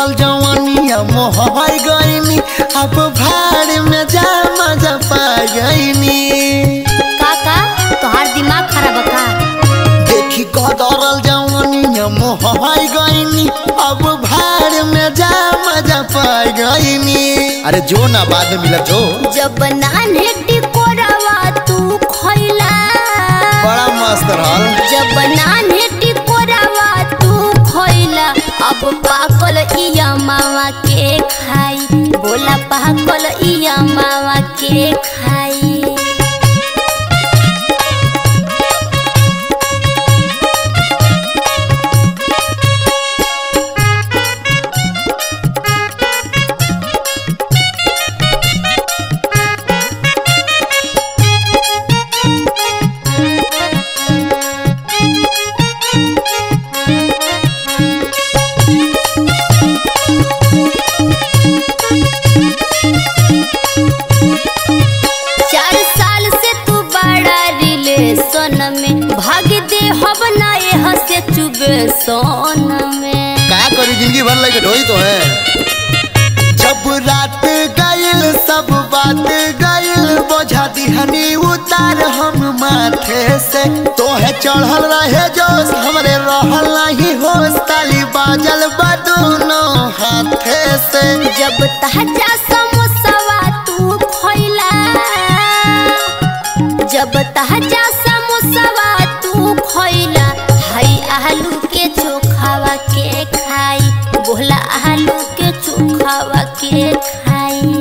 गदरल जवानिया मोहर गईनी अब भाड़ में जा मजा पा गईनी काका तोहार दिमाग खराब है का देखी गदरल जवानिया मोहर गईनी अब भाड़ में जा मजा पा गईनी अरे जो ना बाद में मिला जो जब नान्हे टिकोरावा तू खइला बड़ा मस्त रहल जब नान्हे टिकोरावा तू खइला अब पाकल इया मावा के खाई बोला पाकल इया मावा के खाई चार साल से तू बड़ा रिलेशन में भाग दे हब ना यह से चुबे सोन में का करी जिंदगी भर लगे ढोई तो है जब रात गइल सब बात गइल बोझा दिहनी उतार हम माथे से तोहे चढ़ल रहे जोश हमरे रहल नहीं होश ताली बाजल बा दोनों हाथे से जब ताजा समोसवा तू खइला जब ताजा समोसवा तू खइला हाय आलू के चोखावा के खाई बोला आलू के चोखावा के खाई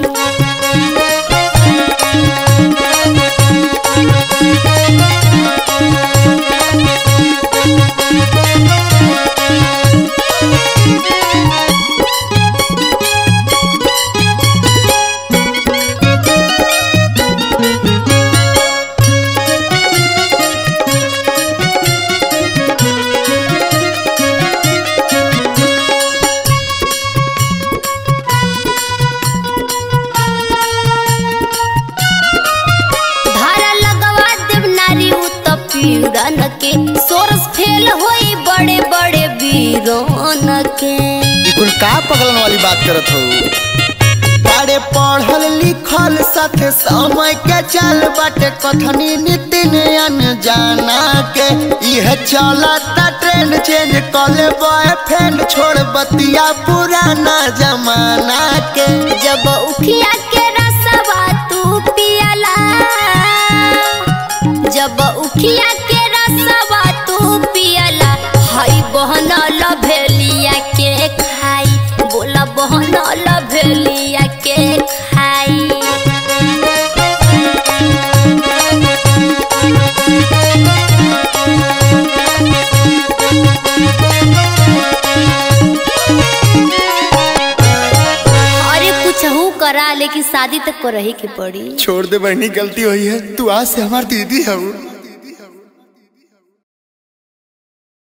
धारा लगवा देव नारी उत्पीड़न के सोरस फेल होई बड़े बड़े वीरोन के ई कुल का पगलन वाली बात करत हो बड़े पढ़ल लिखल साथे समय के चल बाटे कथनी नितिन अनजाना के इह चलता ट्रेंड चेंज कले बॉयफ्रेंड छोड़ बतिया पुराना जमाना के जब उखिया के रसवा तू पियला जब उखिया के रसवा तू पियला हाय बहन लभेलिया के खाई बोला बहन लभेलिया के खाई अरे कुछ हूँ करा लेकिन शादी तक को रही के पड़ी छोड़ दे बहनी गलती हुई है तू आज से हमारी दीदी है